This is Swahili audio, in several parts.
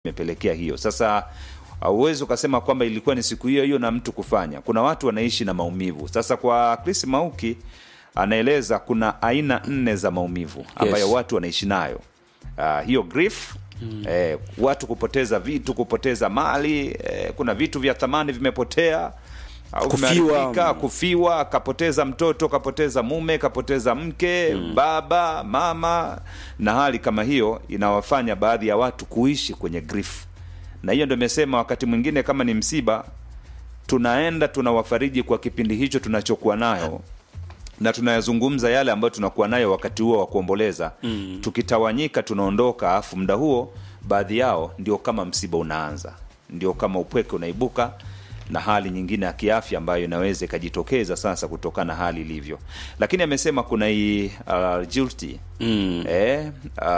imepelekea hiyo. Sasa hauwezi ukasema kwamba ilikuwa ni siku hiyo hiyo na mtu kufanya. Kuna watu wanaishi na maumivu. Sasa kwa Chris Mauki anaeleza kuna aina nne za maumivu ambayo Yes. watu wanaishi nayo. Uh, hiyo grief eh, watu kupoteza vitu, kupoteza mali eh, kuna vitu vya thamani vimepotea au Kufiwa. vimeharibika, kufiwa, kapoteza mtoto, kapoteza mume, kapoteza mke, baba, mama, na hali kama hiyo inawafanya baadhi ya watu kuishi kwenye grief, na hiyo ndio imesema wakati mwingine kama ni msiba, tunaenda tunawafariji kwa kipindi hicho tunachokuwa nayo na tunayazungumza yale ambayo tunakuwa nayo wakati huo wa kuomboleza mm. tukitawanyika tunaondoka afu muda huo baadhi yao ndio kama msiba unaanza ndio kama upweke unaibuka na hali nyingine ya kiafya ambayo inaweza ikajitokeza sasa kutokana na hali ilivyo lakini amesema kuna hii uh, guilty Mm. eh,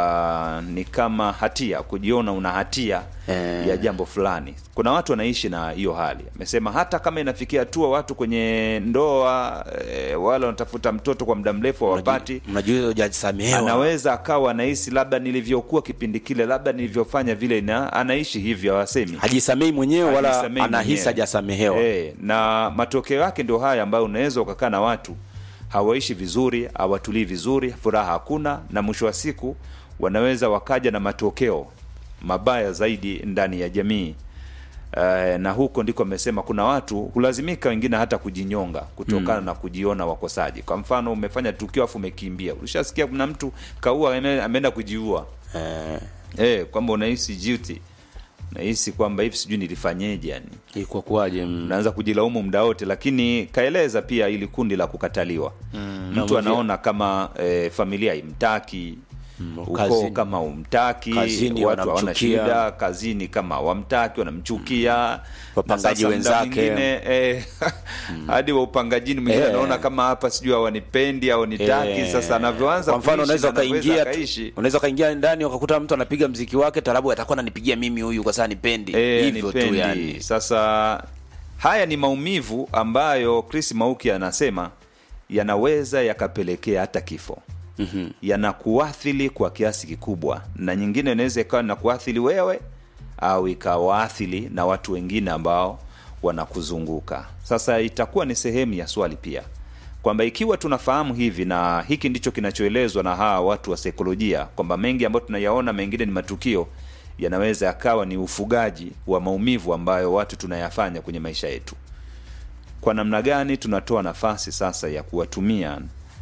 uh, ni kama hatia kujiona una hatia Eh. ya jambo fulani kuna watu wanaishi na hiyo hali amesema hata kama inafikia hatua watu kwenye ndoa eh, wale wanatafuta mtoto kwa muda mrefu hawapati Mnajua hujasamehewa. anaweza akawa anahisi labda nilivyokuwa kipindi kile labda nilivyofanya vile na anaishi hivyo hawasemi hajisamei mwenyewe wala Hajisamei anahisi mwenyewe. hajasamehewa. Eh, na matokeo yake ndio haya ambayo unaweza ukakaa na watu hawaishi vizuri hawatulii vizuri furaha hakuna na mwisho wa siku wanaweza wakaja na matokeo mabaya zaidi ndani ya jamii Uh, na huko ndiko amesema kuna watu hulazimika wengine hata kujinyonga kutokana na kujiona wakosaji kwa mfano umefanya tukio afu umekimbia ulishasikia kuna mtu kaua ame- ameenda kujiua Eh, eh, kwamba unahisi guilty nahisi kwamba hivi sijui nilifanyeje yani ilikuwa kuwaje? mm. unaanza kujilaumu muda wote lakini kaeleza pia ili kundi la kukataliwa mm, mtu na anaona kama e, familia imtaki Mm, ukoo kazini. kama umtaki Kazini watu hawana wanamchukia. shida kazini kama wamtaki wanamchukia Wapangaji Na sasa muda wenzake. mwingine, eh, hadi wa upangajini mwingine Eh. anaona kama hapa sijui hawanipendi au nitaki Eh, sasa anavyoanza kwa mfano kuishi unaweza na anaweza ukaingia akaishi. unaweza ukaingia ndani ukakuta mtu anapiga mziki wake tarabu atakuwa ananipigia mimi huyu kwa sababu nipendi Eh, hivyo tu nipendi. yani Sasa haya ni maumivu ambayo Chris Mauki anasema yanaweza yakapelekea hata kifo. Mhm. Yanakuathiri kwa kiasi kikubwa, na nyingine inaweza ikawa inakuathiri wewe au ikawaathiri na watu wengine ambao wanakuzunguka. Sasa itakuwa ni sehemu ya swali pia kwamba ikiwa tunafahamu hivi na hiki ndicho kinachoelezwa na hawa watu wa saikolojia kwamba mengi ambayo tunayaona mengine ni matukio yanaweza yakawa ni ufugaji wa maumivu ambayo watu tunayafanya kwenye maisha yetu kwa namna gani tunatoa nafasi sasa ya kuwatumia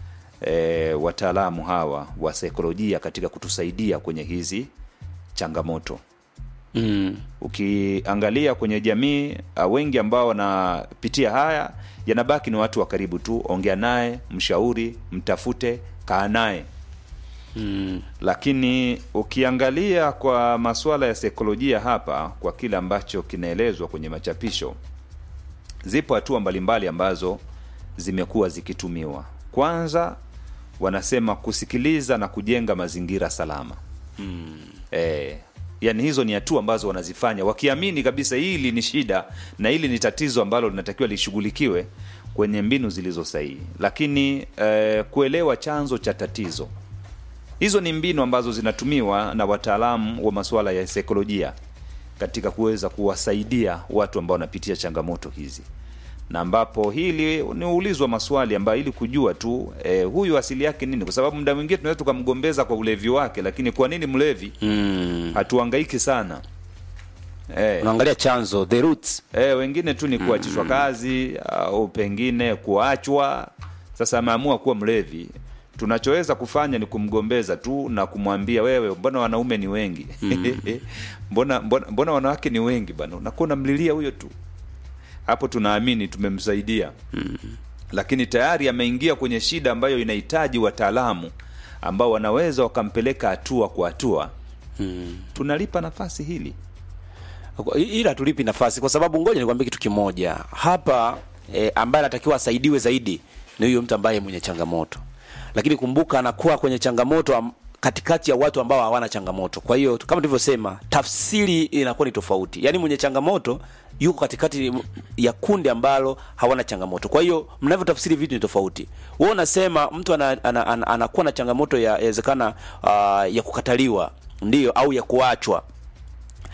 e, wataalamu hawa wa saikolojia katika kutusaidia kwenye hizi changamoto mm. ukiangalia kwenye jamii uh, wengi ambao wanapitia haya yanabaki ni watu wa karibu tu ongea naye mshauri mtafute kaa naye Mm. lakini ukiangalia kwa masuala ya saikolojia hapa kwa kile ambacho kinaelezwa kwenye machapisho zipo hatua mbalimbali ambazo zimekuwa zikitumiwa kwanza wanasema kusikiliza na kujenga mazingira salama Mm. eh, yani hizo ni hatua ambazo wanazifanya wakiamini kabisa hili ni shida na hili ni tatizo ambalo linatakiwa lishughulikiwe kwenye mbinu zilizo sahihi lakini eh, kuelewa chanzo cha tatizo hizo ni mbinu ambazo zinatumiwa na wataalamu wa masuala ya saikolojia katika kuweza kuwasaidia watu ambao wanapitia changamoto hizi na ambapo hili niulizwa maswali ambayo ili kujua tu eh, huyu asili yake nini kwa sababu muda mwingine tunaweza tukamgombeza kwa ulevi wake lakini kwa nini mlevi Mm. hatuangaiki sana eh, unaangalia chanzo the roots eh, wengine tu ni kuachishwa kazi au pengine kuachwa sasa ameamua kuwa mlevi tunachoweza kufanya ni kumgombeza tu na kumwambia wewe mbona wanaume ni wengi mbona, mbona, mbona wanawake ni wengi bana unakuwa unamlilia huyo tu hapo tunaamini tumemsaidia lakini tayari ameingia kwenye shida ambayo inahitaji wataalamu ambao wanaweza wakampeleka hatua kwa hatua mm. tunalipa nafasi hili ila tulipi nafasi kwa sababu ngoja nikwambie kitu kimoja hapa e, ambaye anatakiwa asaidiwe zaidi ni huyo mtu ambaye mwenye changamoto lakini kumbuka anakuwa kwenye changamoto am, katikati ya watu ambao hawana changamoto kwa hiyo kama tulivyosema tafsiri inakuwa ni tofauti yaani mwenye changamoto yuko katikati ya kundi ambalo hawana changamoto kwa hiyo mnavyotafsiri vitu ni tofauti wewe unasema mtu anakuwa ana, ana, ana, anakuwa na changamoto ya yawezekana uh, ya kukataliwa ndio au ya kuachwa